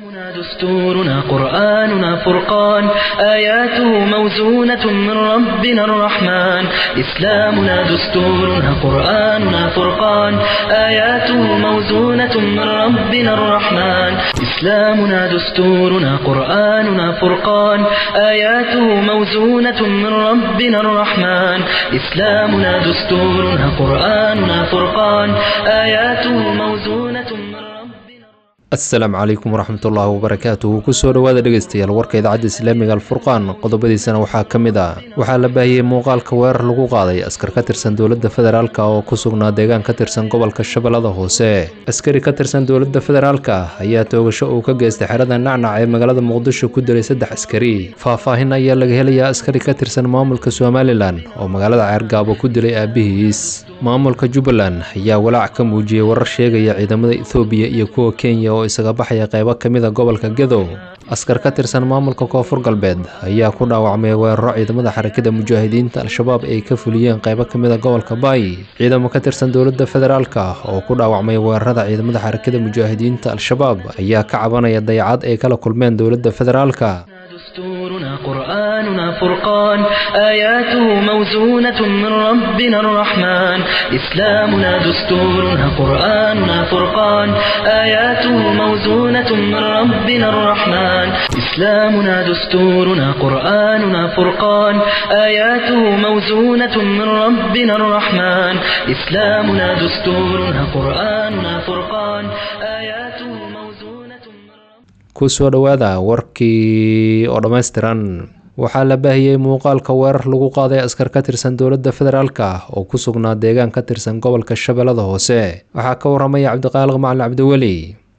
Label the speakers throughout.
Speaker 1: إسلامنا دستورنا قرآننا فرقان آياته موزونة من ربنا الرحمن إسلامنا دستورنا قرآننا فرقان آياته موزونة من ربنا الرحمن إسلامنا دستورنا قرآننا فرقان آياته موزونة من ربنا الرحمن إسلامنا دستورنا قرآننا فرقان آياته موزونة من ربنا
Speaker 2: asalaamu calaykum waraxmatullaahi wabarakaatuhu kusoo dhowaada dhegeystayaal warka idaacadda islaamiga alfurqaan qodobadiisana waxaa ka mid ah waxaa la baahiyey muuqaalka weerar lagu qaaday askar ka tirsan dowladda federaalk oo ku sugnaa deegaan ka tirsan gobolka shabeellada hoose askari ka tirsan dowladda federaalk ayaa toogasho uu ka geystay xerada nacnac ee magaalada muqdisho ku dilay saddex askari faahfaahin ayaa laga helayaa askari ka tirsan maamulka somalilan oo magaalada ceergaabo ku dilay aabihiis maamulka jubbaland ayaa walaac ka muujiyey warar sheegaya ciidamada ethoobiya iyo kuwa kenya oo isaga baxaya qaybo ka mid a gobolka gedow askar ka tirsan maamulka koonfur galbeed ayaa ku dhaawacmay weeraro ciidamada xarakada mujaahidiinta al-shabaab ay ka fuliyeen qaybo ka mid a gobolka baay ciidamo ka tirsan dowladda federaalk oo ku dhaawacmay weerarada ciidamada xarakada mujaahidiinta al-shabaab ayaa ka cabanaya dayacad ay kala kulmeen dowladda federaalk
Speaker 1: دستورنا قرآننا فرقان آياته موزونة من ربنا الرحمن إسلامنا دستورنا قرآننا فرقان آياته موزونة من ربنا الرحمن إسلامنا دستورنا قرآننا فرقان آياته موزونة من ربنا الرحمن إسلامنا دستورنا قرآننا فرقان آياته موزونة من ربنا
Speaker 2: kusoo dhowaada warkii oo dhammaystiran waxaa la baahiyey muuqaalka weerar lagu qaaday askar ka tirsan dowladda federaalk oo ku sugnaa deegaan ka tirsan gobolka shabeellada hoose waxaa ka waramaya cabdiqaaliq macalin cabdiweli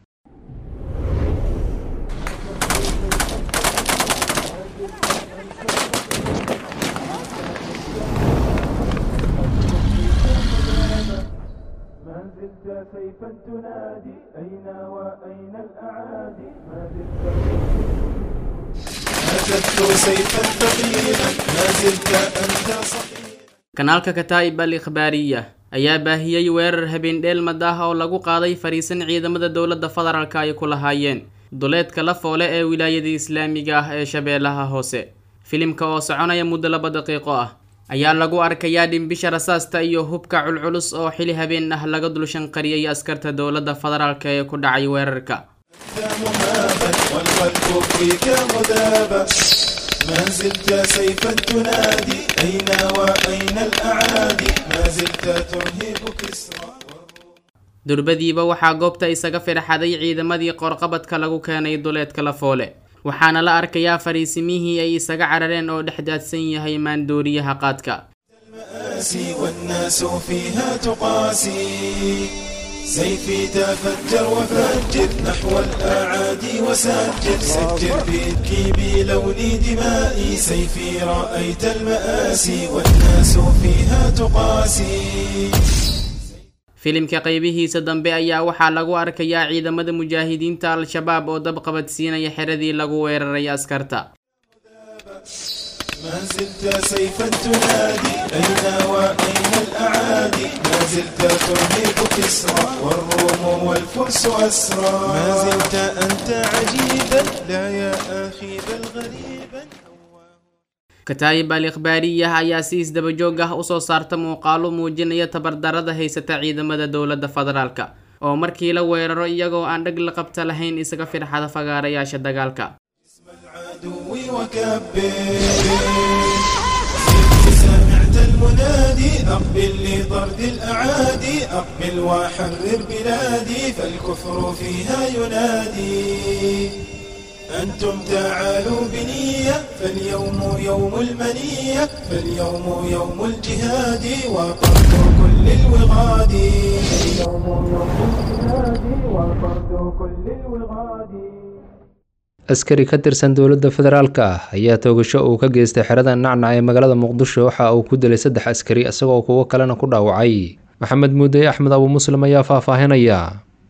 Speaker 3: ما زلت سيفا تنادي أين وأين الأعادي ما زلت هتفت سيفا ثقيلا ما زلت أنت صحيح
Speaker 4: kanaalka kataa'ib al ikhbaariya ayaa baahiyey weerar habeen-dheel madaah oo lagu qaaday fariisan ciidamada dowladda federaalka ay ku lahaayeen duleedka la foole ee wilaayada islaamiga ah ee shabeellaha hoose filimka oo soconaya muddo laba daqiiqo ah ayaa lagu arkayaa dhimbisha rasaasta iyo hubka culculus oo xili habeen ah laga dulshanqariyey askarta dowladda federaalka ee ku dhacay weerarka
Speaker 3: مهابا والقلب فيك مذابا ما زلت سيفا تنادي أين وأين الأعادي ما زلت ترهب كسرى
Speaker 4: durbadiiba waxaa goobta isaga firxaday ciidamadii qoorqabadka lagu keenay duleedka la foole waxaana la arkayaa fariisimihii ay isaga carareen oo dhex daadsan yahay maandooriyaha qaadka
Speaker 3: المآسي والناس فيها تقاسي سيفي تفجر وفجر نحو الأعادي وسجر سجر بيدكي بلون دمائي سيفي رأيت المآسي والناس فيها تقاسي
Speaker 4: filimka qaybihiisa dambe ayaa waxaa lagu arkayaa ciidamada mujaahidiinta al-shabaab oo dab qabadsiinaya xeradii lagu weeraray askarta
Speaker 3: ما زلت سيفا تنادي أين وأين الأعادي ما زلت ترهب كسرى والروم والفرس أسرى ما زلت أنت عجيبا لا يا أخي بل غريبا
Speaker 4: kataayib al ikhbaariyah ayaa si isdaba joog ah usoo saarta muuqaalo muujinaya tabardarada haysata ciidamada dowladda federaalka oo markii la weeraro iyagoo aan dheg la qabta lahayn isaga firxada fagaarayaasha dagaalka
Speaker 3: العدو وكبر سمعت المنادي أقبل لطرد الأعادي أقبل وحرر بلادي فالكفر فيها ينادي أنتم تعالوا بنية فاليوم يوم المنية فاليوم يوم الجهاد وطرد كل الوغاد اليوم يوم الجهاد وطرد كل الوغاد
Speaker 2: askari ka tirsan dowladda federaalk ah ayaa toogasho uu ka geystay xerada nacnac ee magaalada muqdisho waxa uu ku dilay saddex askari isagoo kuwo kalena ku dhaawacay maxamed muudey axmed abu muslim ayaa faahfaahinaya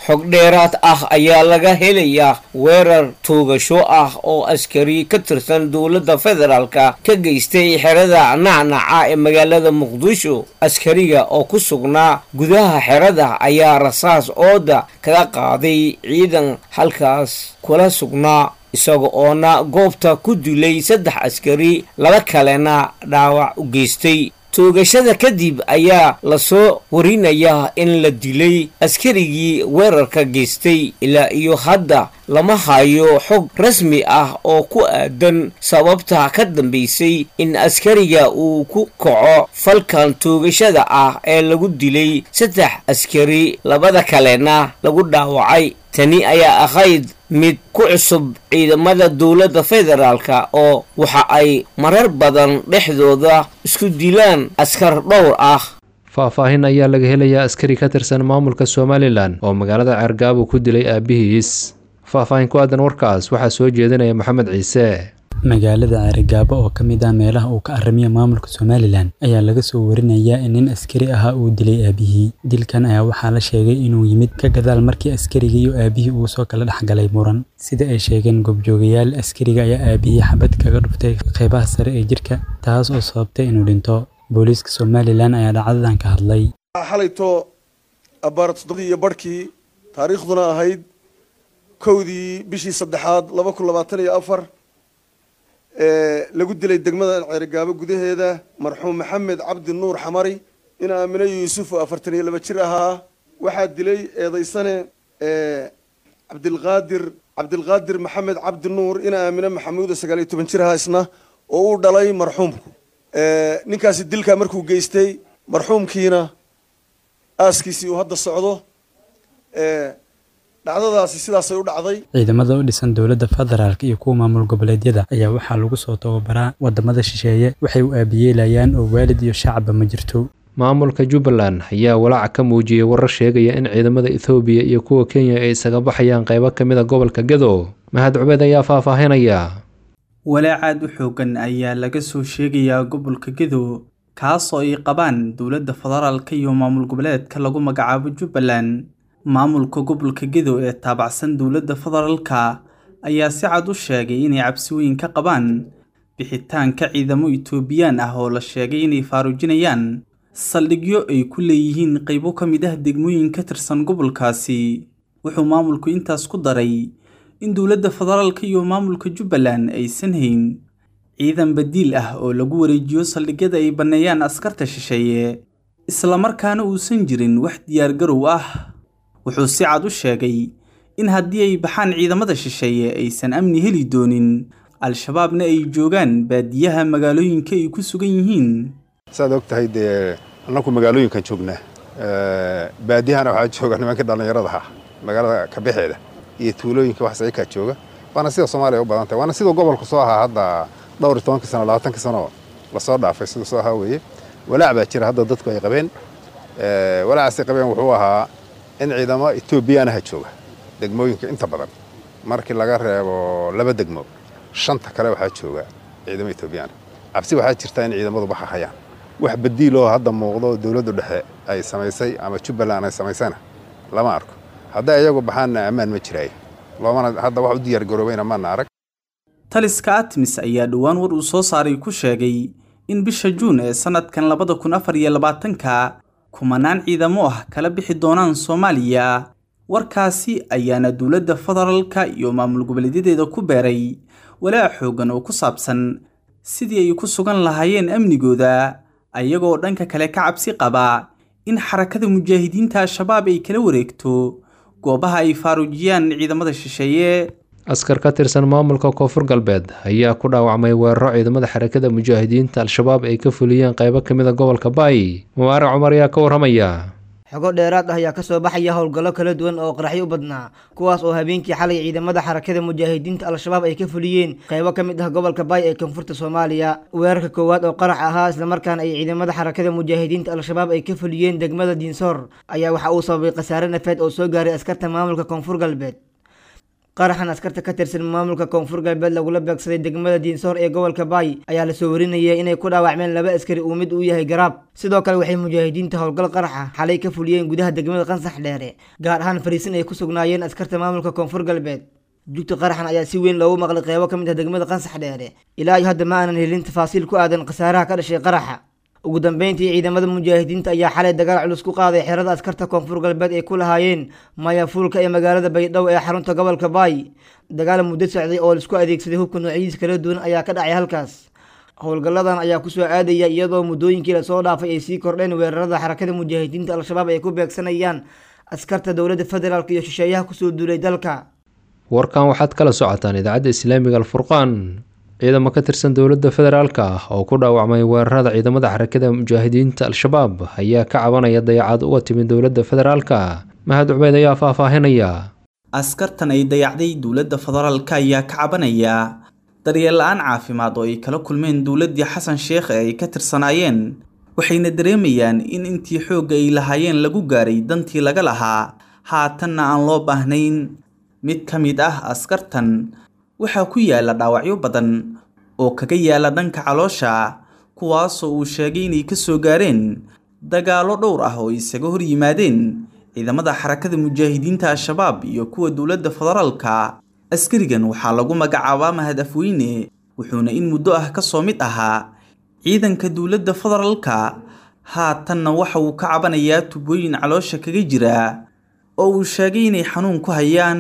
Speaker 5: xog dheeraad ah ayaa laga helayaa weerar tuugasho ah oo askari ka tirsan dowladda federaalka ka geystay xerada nacnaca ee magaalada muqdisho askariga oo ku sugnaa gudaha xerada ayaa rasaas ooda kaga qaaday ciidan halkaas kula sugnaa isaga oona goobta ku dilay saddex askari laba kalena dhaawac u geystay toogashada kadib ayaa lasoo warinayaa in la dilay askarigii weerarka geystay ilaa iyo hadda lama hayo xog rasmi ah oo ku aadan sababta ka dambaysay in askariga uu ku kaco falkan toogashada ah ee lagu dilay saddex askari labada kalena lagu dhaawacay tani ayaa ahayd mid ku cusub ciidamada dowladda federaalka oo waxa ay marar badan dhexdooda isku dilaan askar dhowr ah
Speaker 2: faahfaahin ayaa laga helayaa askari ka tirsan maamulka somalilan oo magaalada ceergaabo ku dilay aabihiis faahfaahin ku aadan warkaas waxaa soo jeedinaya maxamed ciise
Speaker 6: magaalada ceerigaabo oo ka mid ah meelaha uu ka aramiya maamulka somalilan ayaa laga soo warinayaa in nin askari ahaa uu dilay aabihii dilkan ayaa waxaa la sheegay inuu yimid ka gadaal markii askariga iyo aabihii uu soo kala dhexgalay muran sida ay sheegeen goobjoogayaal askariga ayaa aabihii xabad kaga dhuftay qeybaha sare ee jirka taas oo sababtay inuu dhinto booliiska somalilan ayaa dhacdadan ka hadlay
Speaker 7: xalayto abbaar toddobadii iyo barhkii taariikhduna ahayd kowdii bishii saddexaad laba kun labaatan iyo afar lagu dilay degmada ceerigaabo gudaheeda marxuum maxamed cabdi nuur xamari in aamine yuusuf oo afartan iyo laba jir ahaa waxaa dilay eedaysane cabdilqaadir cabdilqaadir maxamed cabdi nuur in aamine maxamuuda sagaal iyo toban jir ahaa isna oo uu dhalay marxuumku ninkaasi dilkaa markuu geystay marxuumkiina aaskiisii uu hadda socdo dhacdadaasi sidaasay u dhacday
Speaker 6: ciidamada u dhisan dowladda federaalk iyo kuwa maamul goboleedyada ayaa waxaa lagu soo tababaraa wadamada shisheeye waxay u aabiyeelayaan oo waalid iyo shacabba ma jirto
Speaker 2: maamulka jubbaland ayaa walaaca ka muujiyey warar sheegaya in ciidamada ethoobiya iyo kuwa kenya ay isaga baxayaan qaybo ka mid a gobolka gedo mahad cubeed ayaa faahfaahinaya
Speaker 4: walaacaad u xoogan ayaa laga soo sheegayaa gobolka gedo kaasoo ay qabaan dowladda federaalka iyo maamul goboleedka lagu magacaabo jubbaland maamulka gobolka gedo ee taabacsan dowladda federaalka ayaa si cad u sheegay inay cabsi weyn ka qabaan bixitaanka ciidamo etoobiyaan ah oo la sheegay inay faarujinayaan saldhigyo ay ku leeyihiin qaybo ka mid ah degmooyin ka tirsan gobolkaasi wuxuu maamulku intaas ku daray in dowladda federaalka iyo maamulka jubbaland aysan hayn ciidan badiil ah oo lagu wareejiyo saldhigyada ay banneeyaan askarta shisheeye islamarkaana uusan jirin wax diyaargarow ah wuxuu si cad u sheegay in haddii ay baxaan ciidamada shisheeye aysan amni heli doonin al-shabaabna ay joogaan baadiyaha magaalooyinka ay ku sugan yihiin
Speaker 8: saad og tahay dee annaku magaalooyinkan joognaa baadiyahana waxaa jooga nimanka dhallinyaradaha magaalada kabexeeda iyo tuulooyinka wax saykaa jooga waana sida soomaaliya u badan tahay waana siduu gobolku soo ahaa hadda dhowr iyo tobankii sano labaatanki sano lasoo dhaafay siduu soo ahaa weeye walaac baa jira hadda dadku ay qabeen walaacaasay qabeen wuxuu ahaa in ciidamo etoobiyaanaha jooga degmooyinka inta badan markii laga reebo laba degmo shanta kale waxaa jooga ciidamo etoobiyaana cabsi waxaa jirta in ciidamadu baxahayaan wax badiiloo hadda muuqdo dowladdu dhexe ay samaysay ama jubbaland ay samaysana lama arko hadday iyagu baxaanna ammaan ma jiraayo loomana hadda wax u diyaargaroobayna maana arag
Speaker 4: taliska atmis ayaa dhowaan war uu soo saaray ku sheegay in bisha juun ee sannadkan labada kun afar iyo labaatanka kumanaan ciidamo ah kala bixi doonaan soomaaliya warkaasi ayaana dowladda federaalka iyo maamul goboleedyadeeda ku beeray walaac xoogan oo ku saabsan sidii ay ku sugan lahaayeen amnigooda ayagoo dhanka kale ka cabsi qaba in xarakada mujaahidiinta al-shabaab ay kala wareegto goobaha ay faaruujiyaan ciidamada shisheeye
Speaker 2: askar ka tirsan maamulka koonfur galbeed ayaa ku dhaawacmay weeraro ciidamada xarakada mujaahidiinta al-shabaab ay ka fuliyeen qaybo ka mid a gobolka baay mubaarac cumar ayaa ka warramaya
Speaker 9: xogo dheeraad ah ayaa kasoo baxaya howlgallo kala duwan oo qaraxyo u badnaa kuwaas oo habeenkii xalay ciidamada xarakada mujaahidiinta al-shabaab ay ka fuliyeen qaybo ka mid ah gobolka baay ee koonfurta soomaaliya weerarka koowaad oo qarax ahaa islamarkaana ay ciidamada xarakada mujaahidiinta al-shabaab ay ka fuliyeen degmada diinsoor ayaa waxa uu sababay khasaare nafeed oo soo gaaray askarta maamulka koonfur galbeed qaraxan askarta ka tirsan maamulka koonfur galbeed lagula beegsaday degmada diinsoor ee gobolka baay ayaa lasoo warinayay inay ku dhaawacmeen laba askari uu mid uu yahay garaab sidoo kale waxay mujaahidiinta howlgal qaraxa xalay ka fuliyeen gudaha degmada qansax dheere gaar ahaan fariisin ay ku sugnaayeen askarta maamulka koonfur galbeed jugta qaraxan ayaa si weyn loogu maqlay qeybo ka mid ah degmada qansax dheere ilaa iyo hadda ma aanan helin tafaasiil ku aadan khasaaraha ka dhashay qaraxa ugu dambeyntii ciidamada mujaahidiinta ayaa xalay dagaal culus ku qaaday xerada askarta koonfur galbeed ay ku lahaayeen mayafuulka ee magaalada baydhabo ee xarunta gobolka baay dagaal muddo socday oo laisku adeegsaday hubka noocyadiis kala duwan ayaa ka dhacay halkaas howlgalladan ayaa kusoo aadaya iyadoo muddooyinkii lasoo dhaafay ay sii kordheen weerarada xarakada mujaahidiinta al-shabaab ay ku beegsanayaan askarta dowladda federaalk iyo shisheeyaha kusoo duulay dalka
Speaker 2: warkan waxaad kala socotaan idaacadda islaamiga alfurqaan ciidamo ka tirsan dowladda federaalka ah oo ku dhaawacmay weerarada ciidamada xarakada mujaahidiinta al-shabaab ayaa ka cabanaya dayacaad uga timid dowladda federaalka mahad cubeyd ayaa faahfaahinaya
Speaker 10: askartan ay dayacday dowladda federaalka ayaa ka cabanaya daryeel la-aan caafimaad oo ay kala kulmeen dowladdii xasan sheekh ee ay ka tirsanaayeen waxayna dareemayaan in intii xoogga ay lahaayeen lagu gaaray dantii laga lahaa haatanna aan loo baahnayn mid ka mid ah askartan waxaa ku yaala dhaawacyo badan oo kaga yaala dhanka caloosha kuwaasoo uu sheegay inay ka soo gaareen dagaallo dhowr ah oo isaga hor yimaadeen ciidamada xarakada mujaahidiinta al-shabaab iyo kuwa dowladda federaalka askarigan waxaa lagu magacaabaa mahad afweyne wuxuuna in muddo ah ka soo mid ahaa ciidanka dowladda federaalka haatanna waxa uu ka cabanayaa tubooyin caloosha kaga jira oo uu sheegay inay xanuun ku hayaan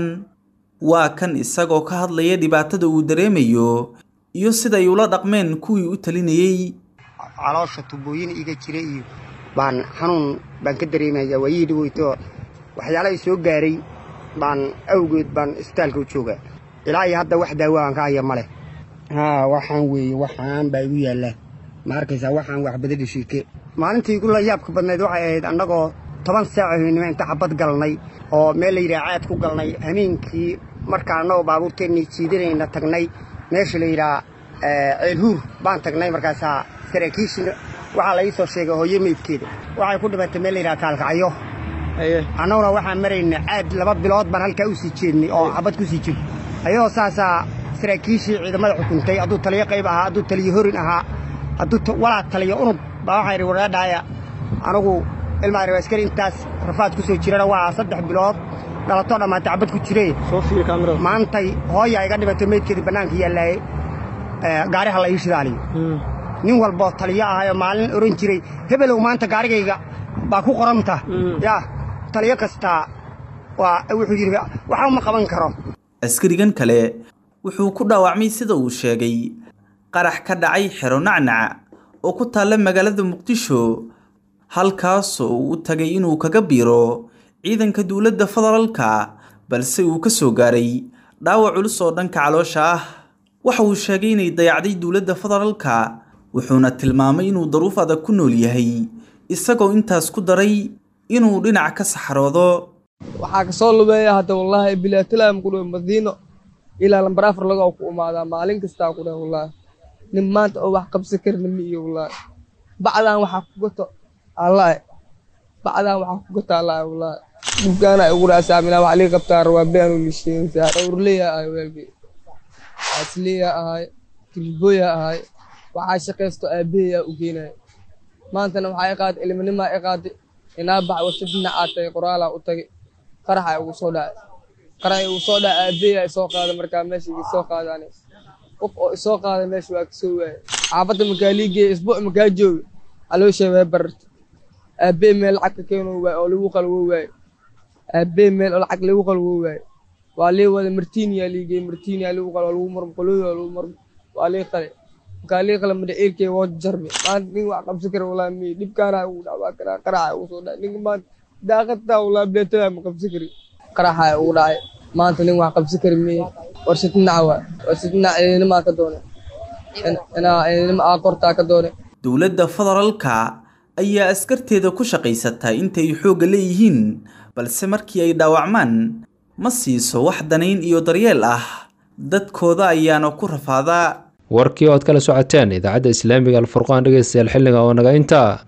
Speaker 10: waa kan isagoo ka hadlaya dhibaatada uu dareemayo iyo siday ula dhaqmeen kuwii u talinayey
Speaker 11: caloosha tubooyin iga jira iyo baan xanuun baan ka dareemaya waayihii dhaweyto waxyaala ay soo gaaray baan awgeed baan isbitaalka u joogaa ilaa iyo hadda wax daawo aan ka haya ma leh haa waxaan weeye waxaan baa igu yaallaa ma arkaysaa waxaan waxbada dhashiike maalintii igu la yaabka badnayd waxay ahayd annagoo toban saac haynimo inta xabad galnay oo meel la yidhaha caad ku galnay hameenkii markaa annagoo baabuurteennii jiidanayna tagnay meesha la yidhaha ceelhuur baan tagnay markaasaa saraakiishina waxaa la ii soo sheegay hooyo meydkeeda waxay ku dhimatay meel la yidhaha kaalkacyo annaguna waxaan maraynay caad laba bilood baan halkaa u sii jeednay oo xabad ku sii jiro ayadoo saasaa saraakiishii ciidamada xukuntay hadduu taliyo qayb ahaa hadduu taliyo horin ahaa hadduu walaa taliyo unug baa waxaan idhi waraadhaaya anigu ilmaa reer askari intaas rafaad ku soo jirana waa saddex bilood dhalatoo dhammaantay xabad ku jiree maantay hooyaa iga dhibatay meydkeedii bannaanka yaallaaye gaariha la ii shidaaliyo nin walboo taliyo ahayoo maalin ohan jiray hebelow maanta gaarigayga baa ku qoranta yaa taliyo kastaa waa wuxuu yidhi waxa uma qaban karo
Speaker 10: askarigan kale wuxuu ku dhaawacmay sida uu sheegay qarax ka dhacay xero nacnac oo ku taalla magaalada muqdisho halkaasoo uu u tagay inuu kaga biiro ciidanka dowladda federaalka balse uu ka soo gaaray dhaawac culus oo dhanka caloosha ah waxa uu sheegay inay dayacday dowladda federaalka wuxuuna tilmaamay inuu daruuf adag ku nool yahay isagoo intaas ku daray inuu dhinac ka saxroodo
Speaker 12: waxaa kasoo lubeeya hadda wallaahi bilaatalaam ku dhow madiino ilaa lambar afar laga ku imaadaa maalin kastaa ku dheh wallaahi nin maanta oo wax qabsan karna ma iyo wallaahi bacdaan waxaa ku gato allaahi bacdaan waxaa ku gato allaahi wallaahi dhubkaana igu raasaamina wax lii qabtaa rabaa beanu lisheegaysaa dhowrleya ahay weelkii asliya ahay kilbooya ahay waxaa shaqaysto aabaheyaa u geenaya maantana waxaa i qaaday ilminimaa i qaaday inaa bax warshad dhinacaa tagay qoraalaa u tagay qaraxa igu soo dhacay qaraxa igu soo dhacay aabaheyaa isoo qaaday markaa meesha iga soo qaadaan qof oo isoo qaaday meesha waa kasoo waayay xaafadda makaa liigeeya isbuuc makaa joogi caloosha waa bararta aabahey meel lacag ka keenoo waay oo lagu qalwo waaye aabahey meel oo lacag lagu qalwo waaye waa lii wada martiiniyaa liigeey martiiniyaa lagu qalo lagu marmo qolooda lagu marmo waa lii qale markaa lii qale madhaciirkey waa jarmi maanta nin wax qabsan kara walaa mi dhibkaana ugu dhacwaa karaa qaraxa ugu soo dhacay ninka maanta daaqadtaa walaa beetada ma qabsan kari qaraxa ugu dhacay maanta nin wax qabsan kari miye warshad dhinaca waa warshad dhinaca ciidanimaa ka doonay inaa ciidanima aa kortaa ka doonay
Speaker 10: dowladda federaalka ayaa askarteeda ku shaqaysataa intay xoogga leeyihiin balse markii ay dhaawacmaan ma siiso wax danayn iyo daryeel ah dadkooda ayaana ku rafaadaa
Speaker 2: warkii ood kala socoteen idaacadda islaamiga alfurqaan dhegeystayaal xilliga oo naga intaa